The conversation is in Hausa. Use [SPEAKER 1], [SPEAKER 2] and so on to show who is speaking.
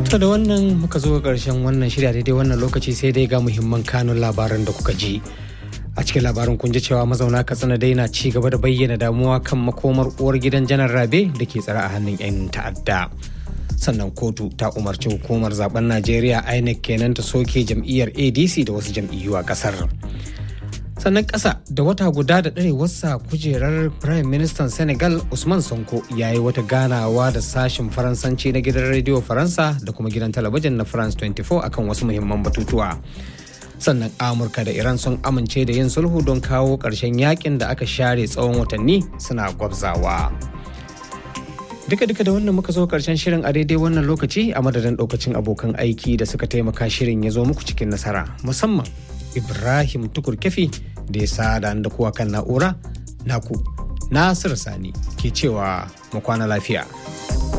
[SPEAKER 1] To da wannan muka zo ƙarshen wannan shirya daidai wannan lokaci sai dai ga muhimman kanun labaran da kuka ji. A cikin labarin kun ji cewa mazauna Katsina dai na ci gaba da bayyana damuwa kan makomar uwar gidan janar Rabe da ke tsare a hannun 'yan ta'adda. Sannan kotu ta umarci hukumar zaben Najeriya INEC kenan ta soke jam'iyyar ADC da wasu jam'iyyu a kasar. sannan ƙasa da wata guda da ɗarewarsa kujerar prime minister senegal usman sonko ya yi wata ganawa da sashen faransanci na gidan rediyo faransa da kuma gidan talabijin na france 24 akan wasu muhimman batutuwa sannan amurka da iran sun amince da yin sulhu don kawo ƙarshen yakin da aka share tsawon watanni suna gwabzawa duka duka da wannan muka zo karshen shirin a daidai wannan lokaci a madadin ɗaukacin abokan aiki da suka taimaka shirin ya zo muku cikin nasara musamman ibrahim tukur kefi da ya sada da kuwa kan na'ura naku nasir sani ke cewa mu kwana lafiya